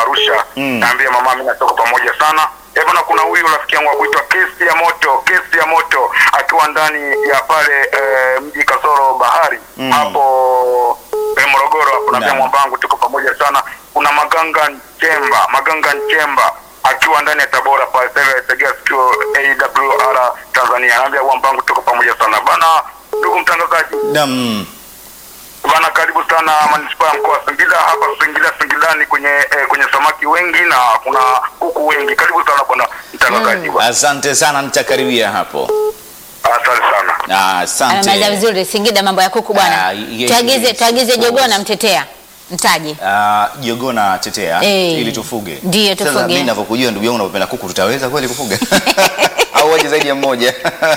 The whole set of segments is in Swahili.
Arusha. Mm. Naambia mama mimi natoka pamoja sana. Eh bwana, kuna huyu rafiki yangu akuitwa Kesi ya Moto, Kesi ya Moto akiwa ndani ya pale eh, mji Kasoro Bahari Mm. hapo eh, Morogoro hapo. Naambia Naam. mwamba wangu tuko pamoja sana. Kuna Maganga Nchemba, Maganga Nchemba akiwa ndani ya Tabora pale sasa hivi tegea sikio AWR Tanzania. Naambia mwamba wangu tuko pamoja sana. Bana ndugu mtangazaji, Naam. Bana, karibu sana manispaa ya mkoa wa Singida hapa Singida Singidani kwenye eh, kwenye samaki wengi na kuna kuku wengi. Karibu sana bwana mtangazaji. bwana. Asante sana, nitakaribia hapo. Asante sana. Ah, Amemaliza Asante. vizuri Singida, mambo ya kuku bwana. Ah, yes, Tuagize yes, tuagize of jogoo course. na mtetea mtaji. Ah, jogoo na tetea Eh. ili tufuge. Ndiyo, Sasa tufuge. mimi ninavyokujua ndugu yangu unapenda kuku, tutaweza kweli kufuga? Au waje zaidi ya mmoja?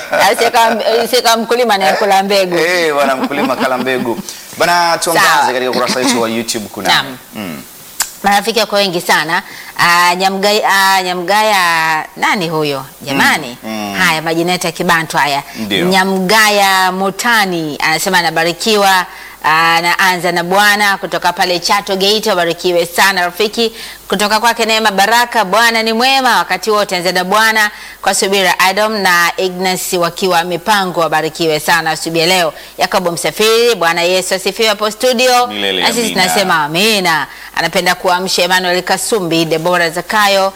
Sika mkulima ni kula mbegu. Eh, bwana mkulima kala mbegu. Bana tuangaze Sawa. katika ukurasa wetu wa YouTube kuna. Naam. Mm. Marafiki wako wengi sana. Ah, Nyamgaya, ah, Nyamgaya nani huyo jamani? Mm, mm. Haya majina yetu ya Kibantu haya. Ndio. Nyamgaya Motani anasema anabarikiwa anaanza na Bwana kutoka pale Chato Geita. Barikiwe sana rafiki, kutoka kwake Neema Baraka. Bwana ni mwema wakati wote, anza na Bwana kwa subira. Adam na Ignas wakiwa mipango, wabarikiwe sana asubuhi ya leo. Yakobo Msafiri, Bwana Yesu asifiwe hapo studio, Milele na sisi amina. tunasema amina. Anapenda kuamsha Emmanuel Kasumbi, Debora Zakayo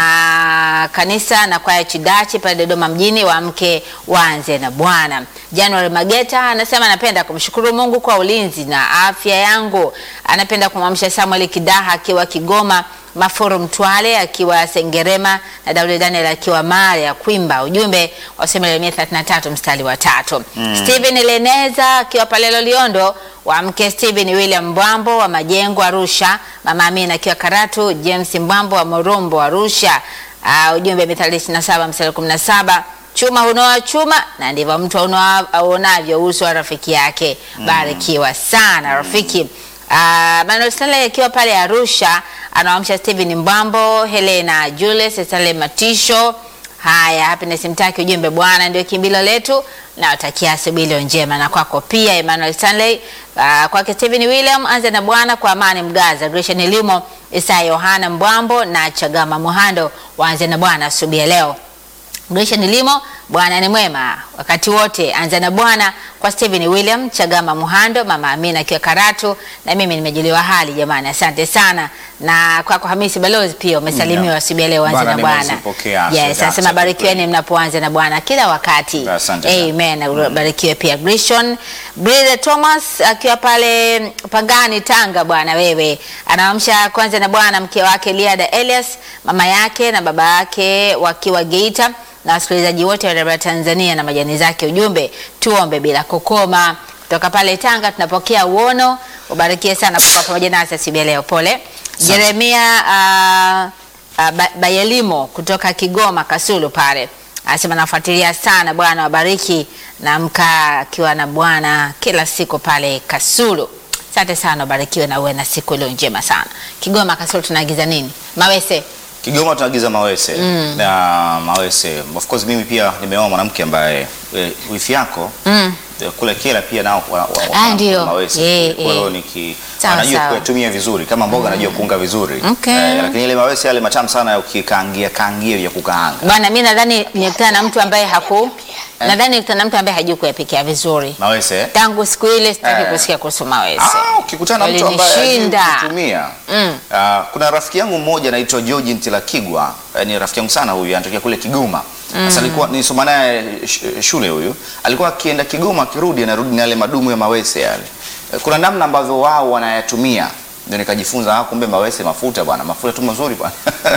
na kanisa na kwaya Chidachi pale Dodoma mjini, waamke waanze na Bwana. January Mageta anasema anapenda kumshukuru Mungu kwa ulinzi na afya yangu. Anapenda kumwamsha Samuel Kidaha akiwa Kigoma, Mafuru Mtwale akiwa Sengerema na Daudi Daniel akiwa Mare ya Kwimba. Ujumbe wa Samuel 133 mstari wa tatu. Steven Leneza akiwa pale Loliondo Wamke Steven William Mbwambo wa Majengo Arusha, Mama Amina akiwa Karatu, James Mbwambo wa Morombo Arusha. Uh, ujumbe Mithali 27 mstari 17, chuma hunoa chuma na ndivyo mtu aunoa- auonavyo uso wa rafiki yake. Barikiwa sana rafiki. Uh, Manuel Stanley akiwa pale Arusha anawamsha Steven Mbwambo, Helena Julius, Stanley Matisho Haya, Happiness Mtaki, ujumbe Bwana ndio kimbilo letu, na watakia asubuhi iliyo njema na kwako pia Emmanuel Stanley. Uh, kwake Stephen William, anza na Bwana kwa amani Mgaza, Gretchen Elimo, Isaya Yohana Mbwambo na Chagama Muhando, waanze na Bwana asubuhi ya leo. Gretchen Limo, Bwana ni mwema wakati wote. Anza na Bwana kwa Steven William Chagama Muhando, Mama Amina akiwa Karatu, na mimi nimejaliwa hali jamani, asante sana. Na kwako Hamisi Balozi pia umesalimiwa Naam. asubuhi ya leo, anza Bwana na Bwana. nimezipokea. Yes, Asante anasema kwa barikiweni kweli. mnapoanza na Bwana kila wakati. Asante sana. Amen. Na Barikiwe pia Grishon. Brother Thomas akiwa pale Pangani Tanga, bwana wewe. Anaamsha kwanza na Bwana mke wake Liada Elias, mama yake na baba yake wakiwa Geita na wasikilizaji wote wa Radio Tanzania na majani zake. Ujumbe tuombe bila kukoma. Kutoka pale Tanga tunapokea uono. Ubarikie sana kwa kuwa pamoja nasi asubuhi ya leo. Pole. Jeremia ah, ah, Ba- Bayelimo kutoka Kigoma Kasulu pale anasema nafuatilia sana. Bwana wabariki na mkaa akiwa na Bwana kila siku pale Kasulu. Asante sana, ubarikiwe na uwe na siku iliyo njema sana. Kigoma Kasulu tunaagiza nini? Mawese. Kigoma tunaagiza mawese na mawese. Of course mimi pia nimeoa mwanamke ambaye e, wifi yako Mm. e, kule Kela pia nao wa, wa, wa, Ah, ndio. mawese. Eh, Kwa hiyo eh. niki Sawa, anajua sawa. kuyatumia vizuri kama mboga anajua kuunga vizuri. Okay. Eh, lakini ile mawese yale matamu sana ya ukikaangia kaangia ya kukaanga. Bwana, mi nadhani nikutana na mtu ambaye haku nadhani nikutana na mtu ambaye hajui kuyapikia vizuri. Mawese. eh? Tangu siku ile sitaki Eh. kusikia kuhusu mawese. Ah, ukikutana na mtu ambaye hajui Walinishinda. kutumia. Mm. Ah, kuna rafiki yangu mmoja anaitwa George Ntilakigwa, eh, ni rafiki yangu sana huyu, anatokea kule Kigoma. Sasa alikuwa nisoma naye sh- shule huyu. Alikuwa akienda Kigoma akirudi anarudi na yale madumu ya mawese yale. Eh, Kuna namna ambavyo wao wanayatumia. Ndio nikajifunza ah, kumbe mawese mafuta bwana, mafuta tu mazuri bwana.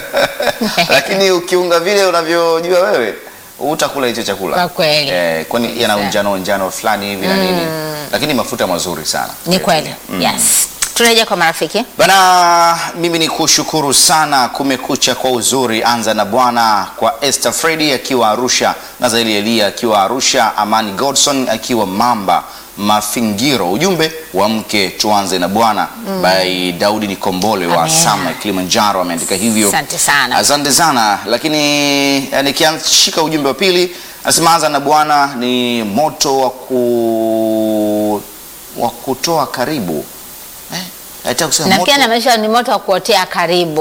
Lakini ukiunga vile unavyojua wewe utakula hicho chakula. Kwa kweli. Eh, kwani yana Sawa. unjano unjano fulani hivi na nini. Lakini mafuta mazuri sana. Ni kweli. Mm. Yes. Turejea kwa marafiki. Bana, mimi ni kushukuru sana. Kumekucha kwa uzuri, anza na Bwana kwa Esther Fredi akiwa Arusha, Nazaeli Elia akiwa Arusha, Amani Godson akiwa Mamba Mafingiro. Ujumbe wa mke tuanze na Bwana by Daudi Nikombole wa Amen. Sama Kilimanjaro ameandika hivyo. Asante sana. Asante sana, lakini eh, nikiashika ujumbe wa pili anasema anza na Bwana ni moto wa ku wa kutoa karibu eh, nataka kusema Na moto pia na maisha ni moto wa kuotea karibu.